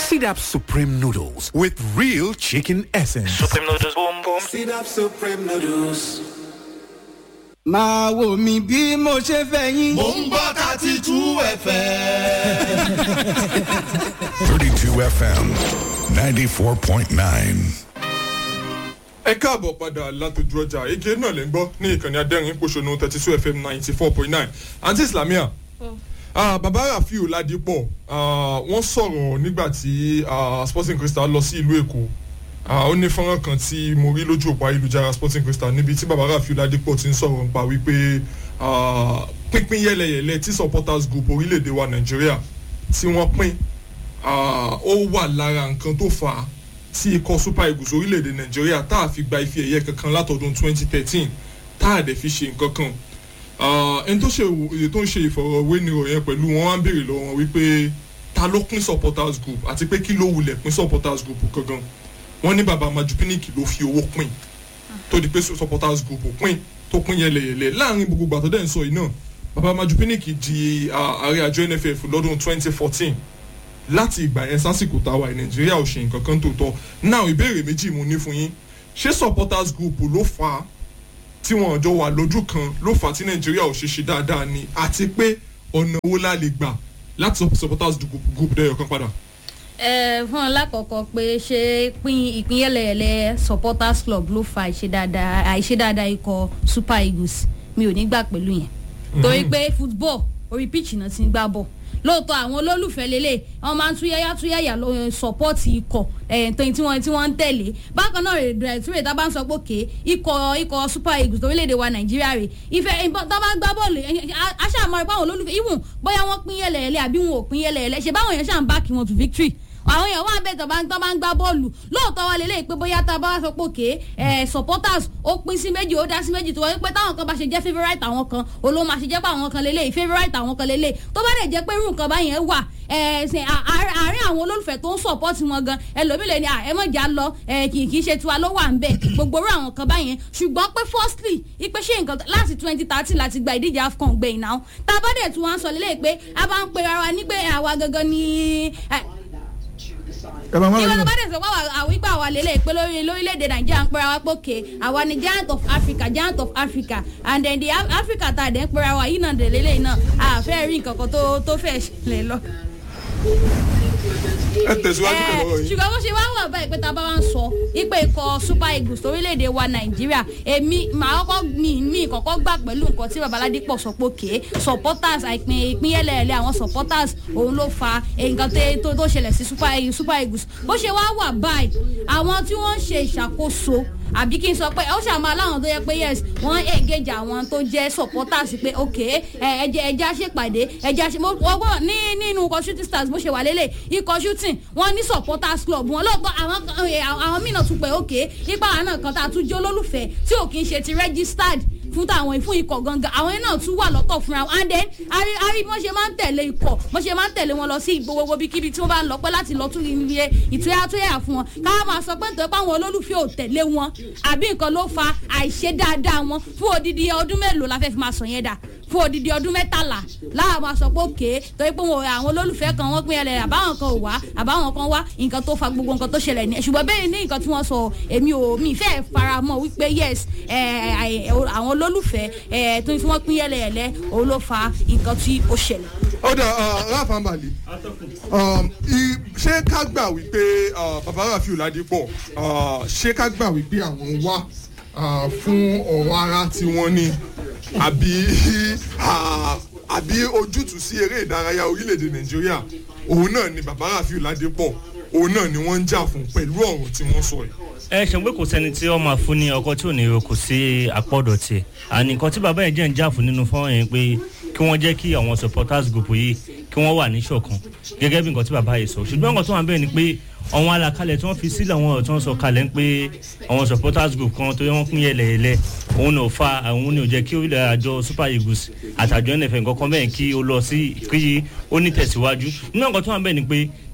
Sit up Supreme Noodles with real chicken essence. Supreme noodles, boom boom. Sit up Supreme Noodles. máa wò mí bí mo ṣe fẹ́ yín. mò ń gbọ́ thirty two fm. 32 FM 94.9. ẹ káàbọ̀ padà látọjú ọjà ege náà lè ń gbọ́ ní ìkànnì adẹ́rìn pòṣónú thirty two fm ninety four point nine àǹtí islamia ah, bàbá rafiu ládìpọ̀ ah, wọ́n sọ̀rọ̀ nígbà tí ah, sporting crystal lọ sí ìlú èkó ah, ó ní fọ́nrán kan tí mo rí lójú òpó ayélujára sporting crystal níbi tí bàbá rafiu ládìpọ̀ ti ń sọ̀rọ̀ nípa wípé ah, pínpín yẹlẹyẹlẹ tí supporters group orílẹ̀-èdè wa nàìjíríà tí wọ́n pín ah, ó wà lára nǹkan tó fà á tí ikọ̀ super eagles orílẹ̀-èdè nàìjíríà tá a fi gba ife ẹ̀yẹ kankan látọdún 2013 tá a dẹ̀ fi ṣe nǹkan kan Ah, ẹni tó ṣe èyí tó ń ṣe ìfọ̀rọ̀wénirò yẹn pẹ̀lú wọn wá ń béèrè lọ́wọ́ wọn wípé ta ló pín supporters group àti pé kí ló wulẹ̀ pín supporters group gangan wọ́n ní baba majupiniki ló fi owó pín tó di pé supporters group pín tó pín yẹlẹyẹlẹ láàrin gbogbo gbàtọ́ dẹ̀ ń sọ yìí náà baba majupiniki di ah, ààrẹ àjọ nff lọ́dún 2014 láti ìgbà yẹn sásìkò táwa ẹ̀ nàìjíríà ò ṣe nǹkan kan tó tọ́ náà ìbéèrè méjì mo ní fún yín ṣé supporters group ló fà á tí wọn jọ wà lójú kan ló fà á tí nàìjíríà ò ṣe ṣe dáadáa ni àti pé ọ̀nà owó la lè gbà láti sọ supporters group group dẹ́yọ̀ kan padà. ẹ fún ọ lákọ̀ọ́kọ́ pé ṣé pín ìpín yẹlẹyẹlẹ supporters club ló fa àìṣe dáadáa àìṣe dáadáa ikọ̀ super eagles mi ò ní gbà pẹ̀lú yẹn torí pé football orí pitch náà ti ń gbá bọ̀ lóòótọ́ àwọn olólùfẹ́ lélẹ̀ wọ́n máa ń túyẹ́yá túyẹ́yà ló sọ́pọ́ọ̀tì ikọ̀ ẹ̀ẹ́dẹ́yìn tí wọ́n tí wọ́n ń tẹ̀lé bákan náà rè rè tí rè tá bá ń sọ pé òkè ikọ̀ ikọ̀ super eagles orílẹ̀-èdè wa nàìjíríà rè ìfẹ́ tá bá gbá bọ́ọ̀lù aṣáàmọ́ ipá àwọn olólùfẹ́ even bóyá wọ́n pín yẹlẹ̀yẹlẹ àbí wọn ò pín yẹlẹ̀yẹlẹ ṣe báwọn yẹn ṣáà ń bá kí wọn to victory àwọn èèyàn wà bẹ́ẹ̀ tó bá ń tó bá ń gbá bọ́ọ̀lù lóòótọ́ wa lélẹ́yìí pé bóyá tá a bá sọ pé òkè ẹ̀ supporters ó pín sí méjì ó dá sí méjì tó wọ́n pé táwọn kan bá ṣe jẹ́ favourite àwọn kan olóhùn máa ṣe jẹ́ pé àwọn kan lélẹ́yìí favourite àwọn kan lélẹ́yìí tó bá dẹ̀ jẹ́ pé irú nǹkan báyẹn wà ẹ̀sìn àárín àwọn olólùfẹ́ tó ń support wọn gan ẹlòmílẹ̀ ni ẹ mọ̀ já lọ kì í ṣe tiwa ló wà ń bẹ̀ gbogbo irú àwọn kan báyẹn ṣùgbọ́n pé firstly ipe ṣe nǹkan láti twenty thirty láti gba ìdíje afcon gbẹ̀yìn náà tá a bá dẹ̀ tún wá ń sọ lélẹ́yìí pé a bá ń pe ara wa ní pé àwa gangan ni ìwé ló bá dẹ̀ sọ pé àwọn ìgbà wa lélẹ̀ pé lórí lórílẹ̀‐èdè nàìjíríà ń pera wa pé òkè àwa ni giant of africa giant of africa and then the africa tá a dẹ̀ ń pera wa yìí náà dẹ̀ lélẹ̀ náà àfẹ́ rí nǹkan kan tó tó fẹ́ ṣẹlẹ̀ lọ. ẹ tẹ̀síwájú pẹ̀lú ọ̀rọ̀ yìí. ṣùgbọ́n bó ṣe wá wà báyìí pé tá a bá wá ń sọ ipe ikọ̀ super eagles orílẹ̀-èdè wa nàìjíríà èmi màá kọ́kọ́ mi mi kọ́kọ́ gbà pẹ̀lú nǹkan tí babaládé pọ̀ sọ pé òkè supporters àìpín ìpínyẹlẹ̀ẹ́lẹ̀ àwọn supporters òun ló fa nǹkan tó tó ṣẹlẹ̀ sí super eagles super eagles bó ṣe wá wà báyìí àwọn tí wọ́n ń ṣe ìṣàkóso àbí kí n sọ pé ó ṣàmà láwọn tó yẹ pé yes wọ́n engage àwọn tó jẹ́ supporters pé ok ẹjẹ ẹjẹ àṣepàdé ẹjẹ àṣe mo wọ́n ní nínú ikọ̀ shooting stars bó ṣe wà lélẹ̀ ikọ̀ shooting wọ́n ní supporters club wọn lóòótọ́ àwọn àwọn mìíràn tún pé ok ipa àwọn náà kan tá a tún jẹ́ olólùfẹ́ tí ò kí ń ṣe ti registered fún táwọn fún ikọ̀ gangan àwọn yẹn náà tún wà lọ́tọ̀ fúnra wọn and then ari ari bọ́n ṣe máa ń tẹ̀lé ikọ̀ bọ́n ṣe máa ń tẹ̀lé wọn lọ sí gbogbo ibikíbi tí wọ́n bá ń lọ pẹ́ láti lọ tún ilé ìtúyàtúyà fún wọn káwọn máa sọ pé nítorí pé àwọn olólùfẹ́ ò tẹ̀lé wọn àbí nǹkan ló fa àìṣe dáadáa wọn fún odidi ọdún mélòó la fẹ́ fi máa sọ yẹn dà fún odidi ọdún mẹ́tàlá láwọn máa sọ pé òkè torí pé àwọn olólùfẹ́ kan wọ́n pín ẹlẹ́ àbáwọn kan ò wá àbáwọn kan wá nǹkan tó fa gbogbo nǹkan tó ṣẹlẹ̀ ní ṣùgbọ́n bẹ́ẹ̀ ní nǹkan tí wọ́n sọ èmi ò mi fẹ́ fara mọ́ wípé yes àwọn olólùfẹ́ tó ń fi wọ́n pín yẹlẹyẹlẹ òun ló fa nǹkan tí ó ṣẹlẹ̀. ọ̀dà ráfà ń balẹ̀ ṣé ká gbà wípé bàbá rafiu ládìpọ̀ ṣé ká gbà wípé àwọn wá fún ọ̀rọ̀ ara tí wọ́n ní àbí àbí ojútùú sí eré ìdárayá orílẹ̀-èdè nàìjíríà òun náà ni bàbá rafiu ládìpọ̀ òun náà ni wọ́n ń jà fún pẹ̀lú ọ̀rọ̀ tí wọ́n sọ yìí ẹ ṣe pé kò sẹ́ni tí wọ́n máa fún ní ọkọ tí ò ní kò sí àpọ̀dọ̀ tiẹ̀ àní nǹkan tí bàbá yẹn jẹ́ ń jà fún nínú fọ́nrán yẹn pé kí wọ́n jẹ́ kí àwọn supporters group yìí kí wọ́n wà ní ṣọ̀kan gẹ́gẹ́ bí nǹkan tí bàbá yìí sọ ṣùgbọ́n nǹkan tó wà bẹ́ẹ̀ ni pé àwọn àlàkalẹ̀ tí wọ́n fi sílẹ̀ àwọn ọ̀rọ̀ tí wọ́n sọ kalẹ̀ ń pé àwọn supporters group kan tó yẹ wọ́n pín yẹlẹ̀yẹlẹ òun ni ò fa àwọn ni ò jẹ́ kí orílẹ̀ àjọ super eagles àtàjọ nfl nǹkan kan bẹ́ẹ̀ kí ó lọ sí kí ó ní tẹ̀síwájú nínú nǹkan tó wà bẹ́ẹ̀ ni pé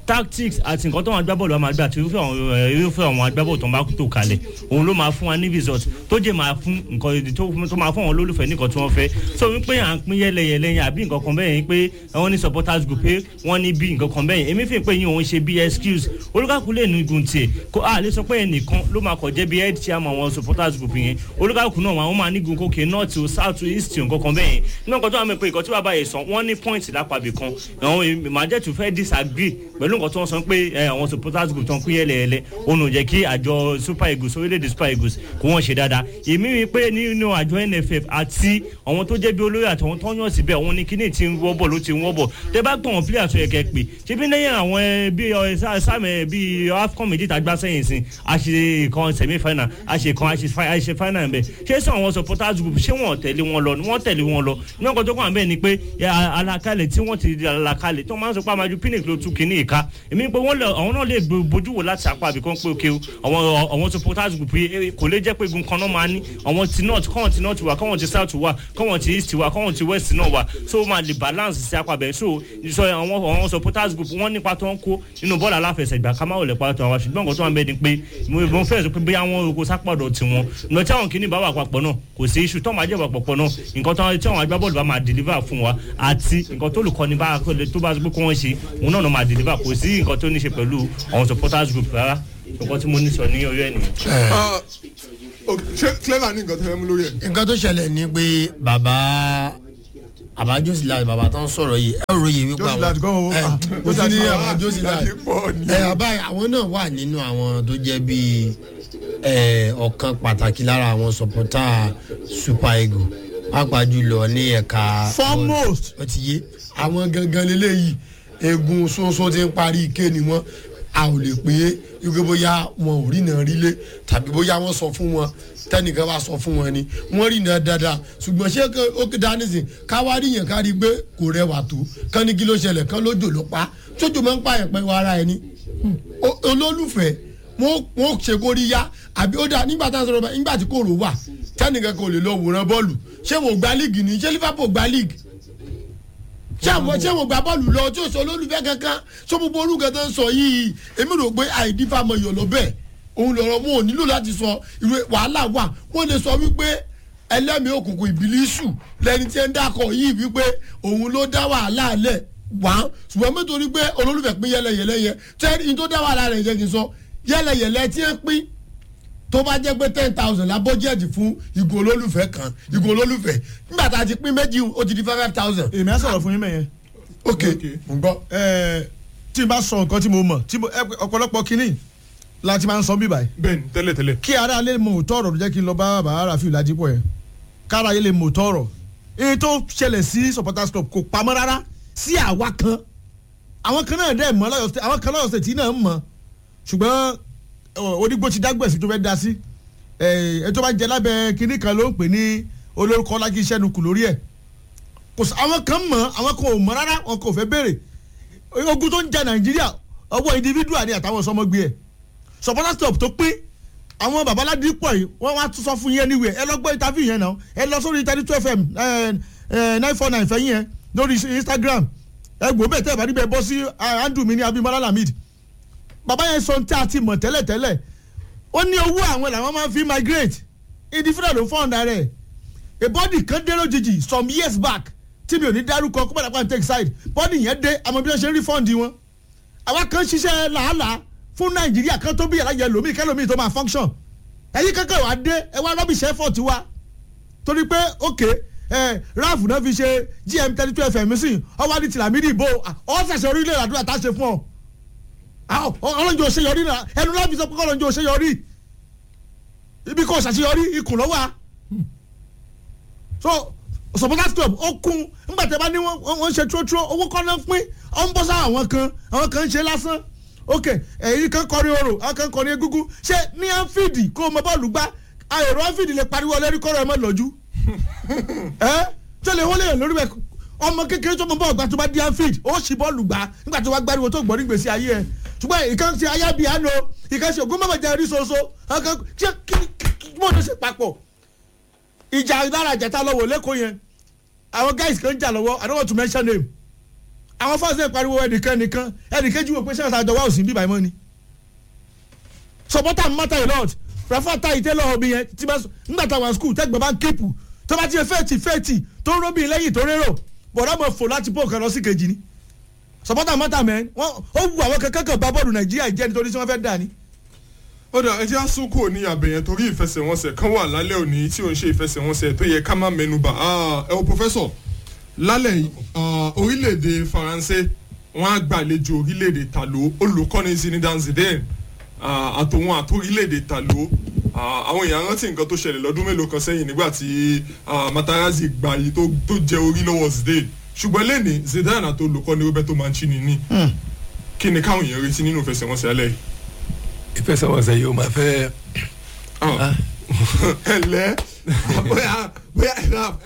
tactics àti nǹkan tó wọn agbábọ́ọ̀lù wa máa gbà àti irúfẹ́ àwọn ẹ, irúfẹ́ àwọn agbábọ́ọ̀lù tó ń bá tó kalẹ̀ òun ló máa fún wa ní result tó jẹ́ máa fún nǹkan ìdí tó tó máa fún àwọn olólùfẹ́ ní nǹkan tí wọ́n fẹ́ so wípé à ń pín yẹlẹyẹlẹ yẹn àbí nǹkan kan bẹ́ẹ̀ yẹn pé wọ́n ní supporters group pé wọ́n ní bí nǹkan kan bẹ́ẹ̀ yẹn èmi fi pé yín òun ṣe bí excuse olùkàkú lè nu igun tiẹ̀ kó a lè sọ pé ẹnìkan ló máa kọ̀ jẹ́ bí head chairman àwọn supporters group yẹn olùkàkú náà wọn máa nígun kókè north o south o east o nǹkan kan bẹ́ẹ̀ yẹn nínú nǹkan tó wà mí pé nǹkan tí bàbá yẹn sọ wọ́n ní point lápàbí kan àwọn màjẹ́tù fẹ́ disagree pẹ̀lú nǹkan tí wọ́n sọ pé ẹ, àwọn supporters group tó ń pín yẹlẹyẹlẹ òun ò jẹ́ kí àjọ super eagles orílẹ̀-èdè super eagles kó wọ́n ṣe dáadáa èmi rí i pé nínú àjọ nff àti àwọn tó jẹ́ bí olóyè àtàwọn tó ń yàn síbẹ̀ àwọn ní kíní tí ń wọ́bọ̀ ló ti ń wọ́bọ̀ tẹ bá gbọ̀n wọn pílẹ̀ àtúnyẹ̀ kẹ́ pé ṣé bí lẹ́yìn àwọn ẹ, bí ọ, sá- sáàmì bí afcon méjì tá a gbá sẹ́yìn sí a ṣe kan semi final a ṣe kan a ṣe fi- a ṣe final bẹ́ẹ̀ ṣé sọ àwọn supporters group ṣé wọ́n tẹ̀lé wọn lọ wọ́n tẹ̀lé wọn lọ ní ọkọ̀ tó kàn bẹ́ẹ̀ ni pé ẹ, a- alakalẹ̀ tí wọ́n ti di alakalẹ̀ tó máa ń sọ pé amaju pinnick ló tún kíní ìka èmi pé wọ́n lọ àwọn náà lè gbo- bójú wò láti apá àbí kan pé òkè o àwọn àwọn supporters group yìí eh, kò lè jẹ́ pé egun kan náà máa ní àwọn ti north kọ́wọ́n ti north wà kọ́wọ́n ti south wà kọ́wọ́n ti east wà kọ́wọ́n ti west náà wà so ó máa lè balance sí apá bẹ́ẹ̀ so sọ àwọn àwọn supporters group wọ́n nípa tó ń kó nínú bọ́ọ̀lù aláfẹsẹ̀gbà ká má wọlé pàtó àwọn ṣùgbọ́n nǹkan tó wà ń bẹ́ẹ̀ ni pé mo mo fẹ́ sọ pé bóyá wọn oko sápàdọ̀ tiwọn lọ tí àwọn kìíní bá wà papọ̀ náà kò sí iṣu tó máa jẹ́ wà papọ̀ náà nǹkan tó tí àwọn agbábọ́ọ̀lù bá máa deliver fún wa àti nǹkan tó olùkọ́ni bá tó bá sọ pé kí wọ́n ṣe òun náà ló máa deliver kò sí nǹkan tó ní ṣe pẹ̀lú àwọn supporters group rárá nǹkan tí mo ní sọ ní orí ẹ̀ nìyẹn. Ah, ok, ṣé clever ní nǹkan tó fẹ́ mú lórí ẹ̀. nǹkan tó ṣẹlẹ̀ ni pé bàbá àbá josilas bàbá tó ń sọ̀rọ̀ yìí ẹ ròyè wípé Josilas gan o. ẹ Ah, ó ti ní àwọn josilas Láti pọ̀ ni. ẹ àbá àwọn náà wà nínú àwọn tó jẹ́ bíi ẹ ọ̀kan pàtàkì lára àwọn sọ̀pọ̀tà super eagle pàápàá jùlọ ní ẹ̀ka Foremost. ó ti yé àwọn gangan lélẹ́yìí egun sọ́nsọ́n ti ń parí ike ni wọ́n a ò lè pé wípé bóyá wọn ò rí náà rí lé tàbí bóyá wọ́n sọ fún wọn tẹnìkan bá sọ fún wọn ni wọ́n rí náà dáadáa ṣùgbọ́n ṣé kí ó kí dání sìn káwárí yẹn kárí pé kò rẹwà tó kán ní kí ló ṣẹlẹ̀ kán lójò ló pa tójò máa ń pààyàn pẹ́ wọ ara ẹni O- olólùfẹ́ wọn wọn ṣe kó rí yá àbí ó dáa nígbà tá a sọ̀rọ̀ bá nígbà tí kòrò wà tẹnìkan kò lè lọ wòran bọ́ọ̀lù ṣé wọn ò gba líìgì ni ṣé liverpool gba líìgì ṣé àwọn ṣé wọn gba bọ́ọ̀lù lọ tí o sọ olólùfẹ́ kankan ṣé gbogbo orúkọ tó ń sọ yìí èmi rò pé àìdí fáwọn èèyàn lọ bẹ́ẹ̀ òun lọ̀rọ̀ wọn ò nílò láti sọ ìwé wàhálà wà wọ́n lè sọ wípé ẹlẹ́mìí òkùnkùn ìbílísù lẹni tí ń dákọ̀ yìí wípé òun ló dá wàhálà lẹ̀ wá ṣùgbọ́n nítorí pé olólùfẹ́ pín yẹlẹyẹlẹ yẹ tẹ́lẹ̀ ní tó dá wàhálà rẹ̀ jẹ́ kí n sọ yẹlẹyẹlẹ tí ń pín tó bá jẹ́ pé ten thousand la bọ́jẹ̀tì fún ìgò olólùfẹ́ kan ìgò olólùfẹ́ nígbà tá a ti pín méjì ó ti di five thousand èmi á sọ̀rọ̀ fún yín mẹ́yẹn. ok mo gbọ́. Ẹ, tí n bá sọ nǹkan tí mo mọ̀ tí mo- ẹ, ọ̀pọ̀lọpọ̀ kínní láti máa ń sọ bí báyìí. bẹ́ẹ̀ni tẹ́lẹ̀ tẹ́lẹ̀. kí ara lè mọ òótọ́ ọ̀rọ̀ ló jẹ́ kí n lọ bá bàbá rafiu lajipọ̀ yẹn kára yẹn lè mọ òótọ́ ọ̀rọ̀ èyí tó ṣẹlẹ̀ sí supporters club kò pamọ́ rárá sí àwa kan àwọn kan náà dẹ̀ mọ́ lọ́yọ̀ state àwọn kan lọ́yọ̀ state náà mọ̀ ṣùgbọ́n ọ, onígbó ti dágbèsí tó fẹ́ da sí ẹ ẹ tó bá jẹ lábẹ́ kinní kan ló ń pè ní olórúkọ lági iṣẹ́ nukù lórí ẹ̀ kò sí àwọn kan mọ̀ àwọn kan ò mọ̀ rárá wọn kò fẹ́ béèrè ogun tó ń ja nàìjíríà ọwọ́ individual ni àtàwọn sọmọgbé ẹ̀ supporters club tó pín àwọn babaládé pọ̀ yìí wọ́n wá tún sọ fún yẹn níwèé ẹ lọ gbọ́ interview yẹn náà ẹ lọ sórí thirty two fm nine four nine fẹ́yìn yẹn lórí instagram ẹ gbọ́ bẹ́ẹ̀ tẹ́ ẹ bá níbẹ̀ bọ́ sí andrew mi ní abimala lamid bàbá yẹn sọ tí a ti mọ̀ tẹ́lẹ̀tẹ́lẹ̀ ó ní owó àwọn làwọn máa ń fi migrate individual ló fọ́ọ̀nù rẹ̀ a body kan dé lójijì some years back tí mi ò ní dárúkọ kó padà pa take side body yẹn dé àmọ́ bí wọ́n ṣe ń rí fọ́ọ̀ndì wọn àwa kan ṣiṣẹ́ làálàá fún nàìjíríà kan tó bí yàrá yẹ lómi kẹlómi tó máa function ẹ̀yin kankan wà dé ẹ wá rọ́bìṣẹ́ effort wa torí pé ok ẹ ráàfù náà fi ṣe gm thirty two fm sí ọwọ́ ní tìlámídì ìbò ọ ṣẹ̀ṣẹ̀ orílẹ̀ àdúrà tá a ṣe fún ọ ọlọ́njọ́ òṣèyọrí náà ẹnu náà fi sọ pé ọlọ́njọ́ òṣèyọrí ibi kò ṣàṣeyọrí ikùn lọ́wọ́ a so supporters club ó kún nígbà tí a bá ní wọ́n ṣe trotro owó kan náà pín ọ̀ ń bọ́ sáà àwọn kan àwọn kan ń ṣe lásán ok ẹ̀yin kan kọrin oro àwọn kan kọrin egúngún ṣé ní anfield kó o mọ bọ́ọ̀lù gbá ayọ̀rọ̀ anfield lè pariwo ọlẹ́rí kọ́rọ̀ ẹ̀ mọ́ lọ́jú ẹ tó lè wọlé yẹn lórí bẹ ọmọ kékeré tó mọ bọ́ọ̀lù gbá tó bá di anfield ó sì bọ́ọ̀lù gbá nígbà tó wá gbáriwo tó gbọ́ nígbèsí ayé ẹ ṣùgbọ́n ìkan ṣe ayábíàánú ìkan ṣe ògún mọ̀mọ́ jẹ́ rí soso ṣé kí mọ̀ tó ṣe papọ̀ ìjà lára ìjàta lọ́wọ́ lẹ́kọ̀ọ́ yẹn àwọn guys kan jà lọ́wọ́ i don't want to mention name àwọn fans náà pariwo ẹnìkan nìkan ẹnìkejì wò pé ṣé àtàjọ wa ò sí bíbá mọ́ ni supporter matter a lot rafa ta ìtẹ́lọ̀ ọ̀bì yẹn tí bá nígbà táwọn school tẹ́gbọ̀n bá ń képù tó bá ti ṣe fẹ́ẹ̀tì fẹ́ẹ̀tì tó ń róbì lẹ́yìn tó rérò bọ̀dá mọ̀ fò láti pọ̀ kan lọ sí kejì ni supporter matter mẹ́ wọ́n ó wu àwọn kankan kan bá bọ́ọ̀lù nàìjíríà jẹ́ nítorí tí wọ́n fẹ́ dà ní. ó dà ẹ jẹ́ àsùnkò ní àbẹ̀yẹn torí ìfẹsẹ̀wọnsẹ̀ kan wà lálẹ́ òní tí ò ń ṣe ìfẹsẹ̀wọnsẹ̀ tó yẹ ká má mẹnuba ẹ o pòfẹ́sọ̀ lálẹ́ yìí ah, orílẹ̀-èdè faransé wọ́n á gbàlejò orílẹ̀-èdè tàló olùkọ́ni zinedine zidane ah, àtòwọn àtòrílẹ̀-èdè tàló ah, àwọn èèyàn rántí nǹkan tó ṣẹlẹ̀ lọ́dún mélòó kan sẹ́yìn nígbà tí ah, matarazzi gbà yìí tó tó jẹ orí lọ́wọ́ zidane ṣùgbọ́n lẹ́ni zidane àti olùkọ́ni roberto mancini ní kí ni káwọn èèyàn retí nínú ìfẹsẹ̀wọnsẹ̀ alẹ́ yìí ìfẹsẹ̀wọnsẹ̀ yìí ó máa fẹ́ ẹlẹ bóyá bóyá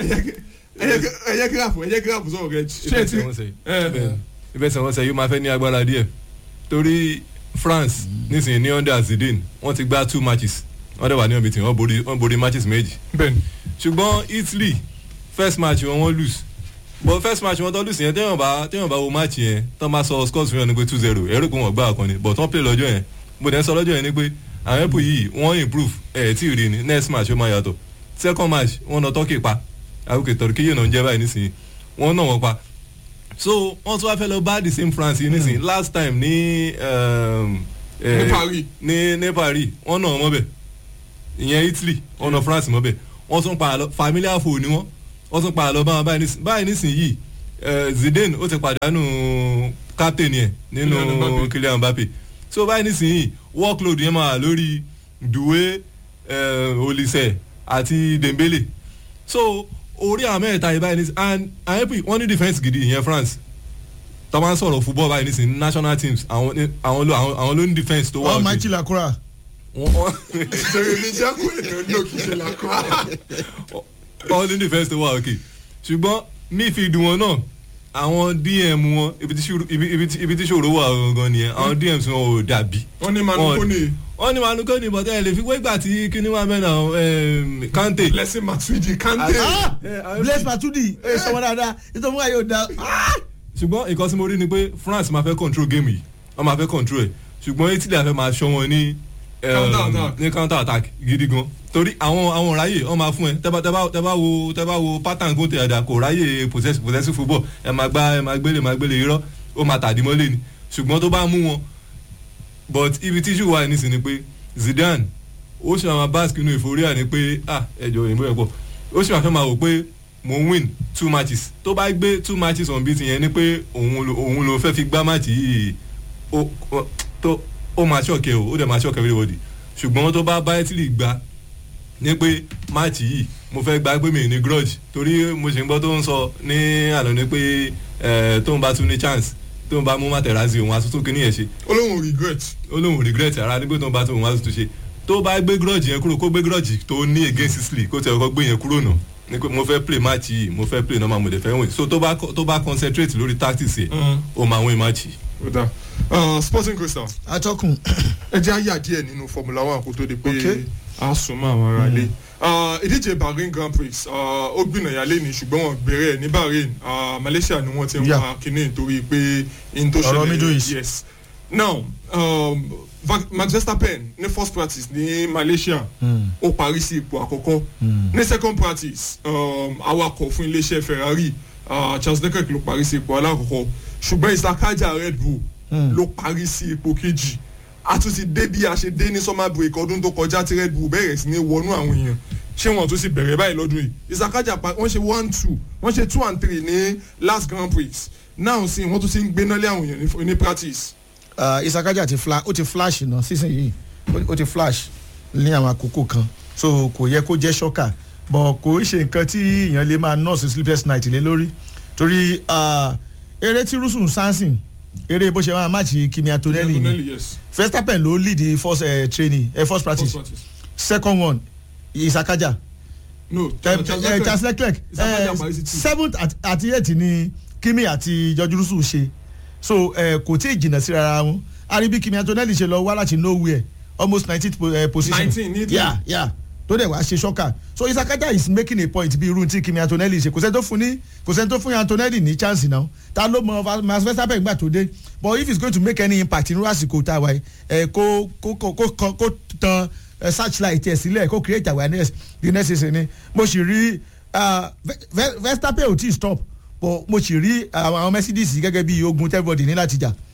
ẹyẹ gíráfù ẹyẹ gíráfù sọ̀rọ̀ rẹ straight ìfẹsẹ̀wọnsẹ̀ yìí ìfẹsẹ̀wọnsẹ̀ yìí ó máa fẹ́ ní agbára díẹ̀ torí france nísìnyí ní under zidane wọ́n ti gbá two matches wọ́n dẹ̀ wà ní ọ̀bì tí wọ́n borí wọ́n borí matches méjì bẹ́ẹ̀ni ṣùgbọ́n italy first match wọn wọ́n lose but first match wọn tó lose yẹn téèyàn bá téèyàn bá wo match yẹn tó máa sọ scores fún yẹn ni pé two zero ẹ̀rọ pé wọ́n gbá àkànni but wọ́n play lọ́jọ́ yẹn mo dẹ̀ ń sọ lọ́jọ́ yẹn ni pé àwọn ẹ̀pù yìí wọ́n improve ẹ̀ tí ì rí ni next match ó máa yàtọ̀ second match wọ́n nà turkey pa àwòkè turkey yìí náà ń jẹ́ báyìí nísìnyí wọ́n nà wọ́n pa so wọ́n tún wá fẹ́ lọ bá the same france yìí nísìnyí last time ní um, eh, Ní Paris. ní ní paris wọ́n nà wọ́n mọ́bẹ̀ ìyẹn italy wọ́n nà france mọ́bẹ̀ wọ́n tún pa àlọ́ familiar foe ni wọ́n wọ́n tún pa àlọ́ báwọn báyìí nísìnyí báyìí nísìnyí eh, zidane ó ti pàdánù captain yẹn nínú Kylian Mbappe. kylian mbappe so báyìí nísìnyí workload yẹn máa wà lórí duwe eh, olise àti dembele so orí àwọn mẹ́ta yìí báyìí nísìnyí and àwọn ẹ̀pì wọ́n ní defence gidi ìyẹn france tó bá ń sọ̀rọ̀ football báyìí nísìnyí national teams àwọn ní- àwọn ló àwọn àwọn ló ní defence tó wà wọ́n máa òkè. jí làkúrà. Wọ́n- wọ́n- jeremy jẹ́kù èèyàn ní òkìṣẹ́ làkọ́ all in defence tó wà òkè ṣùgbọ́n midfield wọn náà àwọn dm wọn ibi tí ṣòro- ibi- ibi tí- ibi tí ṣòro wà gangan nìyẹn àwọn dms wọn ò dàbí. wọ́n ní manu Wọ́n- kone wọ́n ní manu kone bọ́tẹ́ ẹ̀ lè fi wégbà tí kíní wà mẹ́nà kante. blessing matuidi kante Ah! Eh, àwọn blaise ẹbí- matuidi ẹ sọmọ dáadáa nítorí wọn yóò da. ṣùgbọ́n nǹkan tí mo rí ni pé france máa fẹ́ control game yìí wọ́n máa fẹ́ control ẹ̀ ṣùgbọ́n italy àfẹ́ máa ṣọ́ wọn ní um, Counter attack. ní counter attack gidi gan torí àwọn àwọn ráyè wọ́n máa fún ẹ tẹ́bá tẹ́bá tẹ́bá wo tẹ́bá wo pattern kó tẹ̀ ẹ̀dá kò ráyè possess- possessive football ẹ máa gbá ẹ máa gbélé máa gbélé irọ́ ó máa tàdí mọ́lé ni ṣùgbọ́n tó bá mú wọn but ibi tíṣù wà nísìnyí ni pé zidane ó ṣe àwọn basque inú ìforíà ni pé ah ẹjọ òyìnbó ẹ pọ ó ṣe àfẹ́ máa wò pé mo ń win two matches tó bá gbé two matches on beat yẹn ni pé òun ló òun ló fẹ́ fi gbá match yìí ó ó- tó ó máa ṣọ̀kẹ́ o ó dẹ̀ máa ṣọ̀kẹ́ everybody ṣùgbọ́n tó bá bá italy gbá ní pé match yìí mo fẹ́ gba pé mi ní grudge torí mo ṣe ń gbọ́ tó ń sọ ní àná ni pé eh, tóun bá tún ní chance tóun bá mú Materazzi òun àtúntò kìíní yẹn ṣe olóhùn regret ó lóun regret ara nígbà tó ń bá tó òun wá tuntun ṣe tó bá gbé grudge yẹn kúrò kó gbé grudge tó ní against Sicily kó tẹ̀ ọkọ̀ gbé yẹn kúrò nà ní pé mo fẹ́ play match yìí mo fẹ́ play normal mo dẹ̀ fẹ́ win so tó bá tó bá concentrate lórí tactics yẹn ó máa win match yìí. ó dà Ah, sporting crystal atọ́kùn ẹ jẹ́ àyà díẹ̀ nínú formula one kó tó di pé Okay. a sùn mọ́ àwọn ará ilé Ah, ìdíje bahrain grand prix ah, ó gbìnàyà lẹ́ni ṣùgbọ́n wọn gbèrè ẹ̀ ní bahrain Ah, malaysia ni wọ́n ti ń Yeah. wá kínní nítorí pé in tó Ọ̀rọ̀ Middle East. yes now um, Va- max verstappen ní first practice ní malaysia ó parí sí ipò àkọ́kọ́ ní second practice um, awakọ̀ fún iléeṣẹ́ ferrari ah, charles leclerc ló parí sí ipò alákọ̀ọ́kọ́ ṣùgbọ́n isakaja red bull ló parí sí ipò kejì a tún ti dé bí a ṣe dé ní summer break ọdún tó kọjá tí red bull bẹ̀rẹ̀ sí ní wọnú àwọn èèyàn ṣé wọn tún sì bẹ̀rẹ̀ báyìí lọ́dún yìí isakaja pa wọ́n ṣe one two wọ́n ṣe two and three ní last grand prix now sí wọ́n tún ti ń gbéná lé àwọn èèyàn ní- ní practice uh, isakaja ti fla ó ti flash náà sísìn yìí ó- ó ti flash ní àwọn àkókò kan so kò yẹ kó jẹ́ ṣọ́kà but kò ń ṣe nǹkan tí èèyàn lè máa nọ́ọ̀sì sleepless night lé lórí torí uh, eré tí rusun sansin eré bó ṣe máa máàcì kimi antonelli ni Antonelli, yes verstappen ló lead the first uh, training uh, first first practice practice second one isakaja no Eh, eh, charles leclerc Isakaja eh, parí sí two. seventh àti- àti eight ni kimi àti george russell ṣe so eh, kò tí ì jìnnà sí rárá wọn aribi kimi antonelli ṣe lọ wá láti nowhere almost nineteenth po, eh, position 19 ní Italy. yeah yeah tó dẹ̀ wá ṣe ṣọ́kà so isakaja is making a point bí irú tí kimi antonelli ṣe kò sẹ́ni tó fún ní kò sẹ́ni tó fún antonelli ní chance náà ta ló mọ max verstappen gbà tó dé but if he is going to make any impact nínú àsìkò tá a wáyé ẹ kó kó kó kó kó tan ẹ searchlight ẹ sílẹ̀ kó create awareness the next season ni mo sì rí ah, Ve- Ve- verstappen ò tí ì stop but mo sì rí àwọn mercedes gẹ́gẹ́ bí ogun everybody ní láti jà